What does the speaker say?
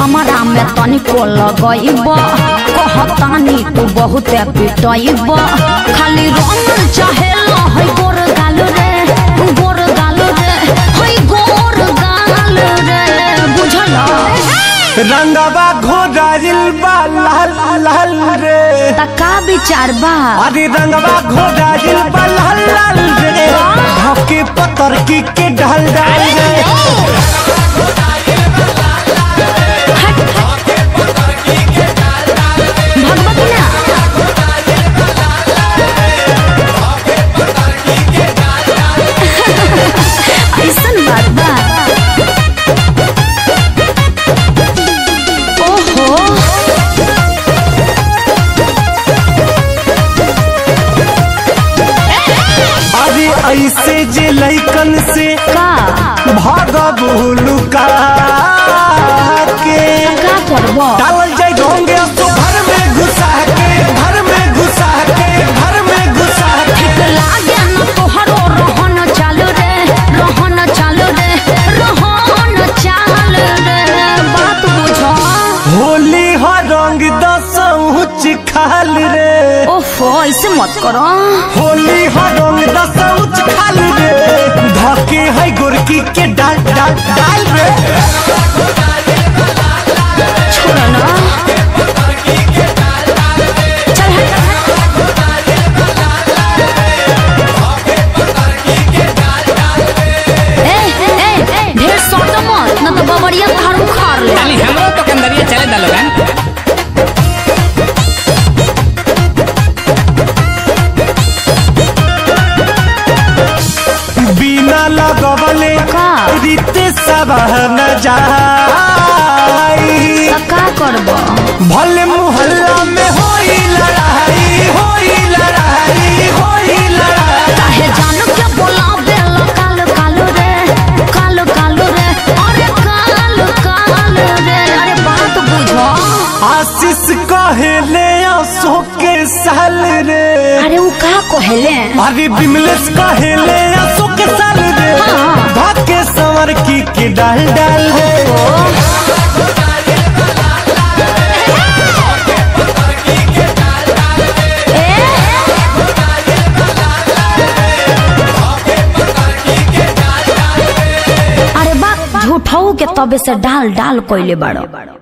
हमारा में तनिको लगइब कहतानी तू बहुत पिटइब खाली रंग चाहे है गोर गाल रे गोर गाल रे है गोर गाल रे बुझल रंगवा घोड़ाइल बा लाल लाल रे त का विचार बा अरे रंगवा घोड़ाइल बा लाल लाल रे धके पतर की के ढल डाल रे भगवती ना ऐसन बात बा ओहो अरे ऐसे जे लैकन से का भागब लुका के का करबो डालल जाए ढोंगे तो घर में घुसा के घर में घुसा के घर में घुसा के लागे न तोहरो रहन चालू रे रहन चालू रे रहन चालू रे बात बुझो होली हो रंग दसौच खाल रे ओफो ऐसे मत करो होली हो रंग दसौच खाल रे धके है गोरकी के डाल डाल डाल रे छोड़ो ना चल हट ए ए ए ढेर सोटो मत न तो बबरिया घर उखाड़ ले खाली हमरो तो कंदरिया चले दा लोगन बिना लगवले का? रीते सवाह न जाई त का करबो भले मोहल्ला में होई लड़ाई होई लड़ाई होई लड़ाई काहे जानू के बोलावे लो काल काल रे काल काल रे अरे काल काल रे अरे बात बुझो आशीष कहेले आंसू के साल रे अरे उ का कहले अरे बिमलेश कहेले आंसू के साल रे हाँ। भाके संवर की के डाल डाल रे अरे बा झूठाऊ के तबे से डाल डाल कोइले बाड़ो